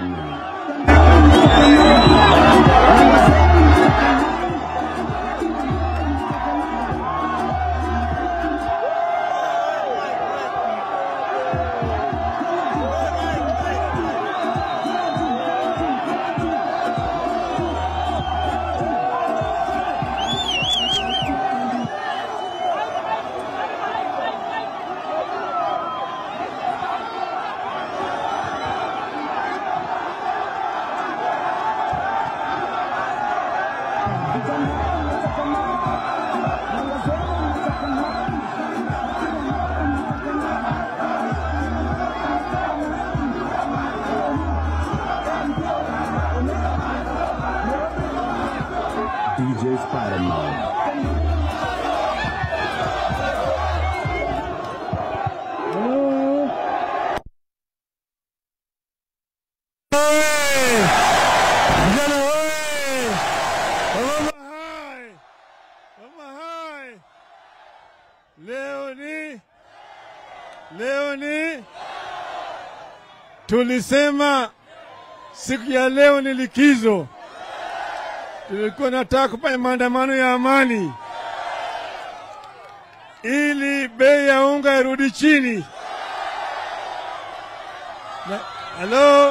DJ Spider-Man. Vijana hoye! Wamama hai! Wamama hai! Leo ni leo ni tulisema siku ya leo ni likizo. Tulikuwa nataka kufanya maandamano ya amani ili bei ya unga irudi chini. Na- Halo,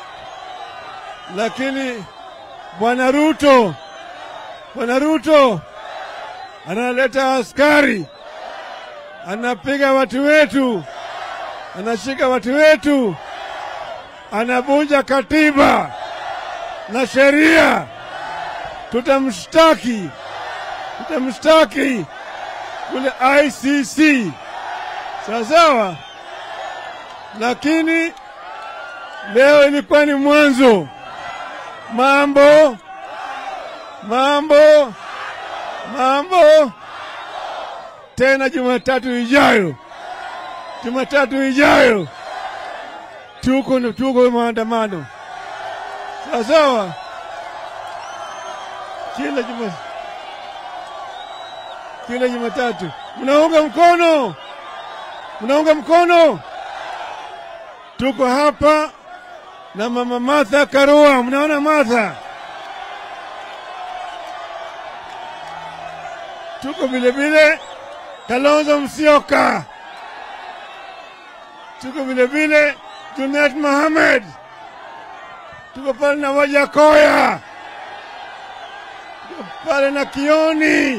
lakini bwana Ruto, bwana Ruto analeta askari, anapiga watu wetu, anashika watu wetu, anavunja katiba na sheria. Tutamshtaki, tutamshtaki kule ICC, sawa sawa. Lakini leo ilikuwa ni mwanzo mambo mambo mambo tena Jumatatu ijayo, Jumatatu ijayo tuko tuko maandamano sawa sawa, kila juma kila Jumatatu. Mnaunga mkono, mnaunga mkono. Tuko hapa na mama Martha Karua. Mnaona Martha? Tuko vile vile Kalonzo Musyoka, tuko vile vile Junet Mohamed, tuko pale na Wajakoya, tuko pale na Kioni,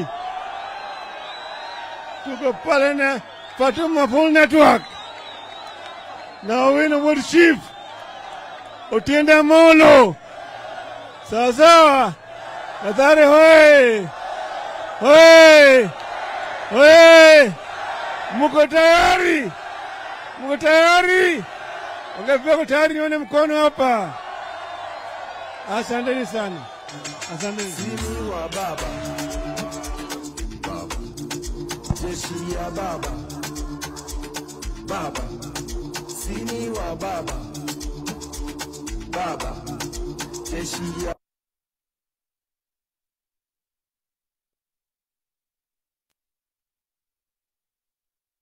tuko pale na Fatuma Full Network na Owino Wood Chief Otiende Molo, sawa sawa. Mathare hoye hoye hoye, muko tayari? Muko tayari? Ongea tayari, nione mkono hapa. Asanteni sana, asanteni. Sini wa baba jeshi ya baba baba sini wa baba baba jeshi ya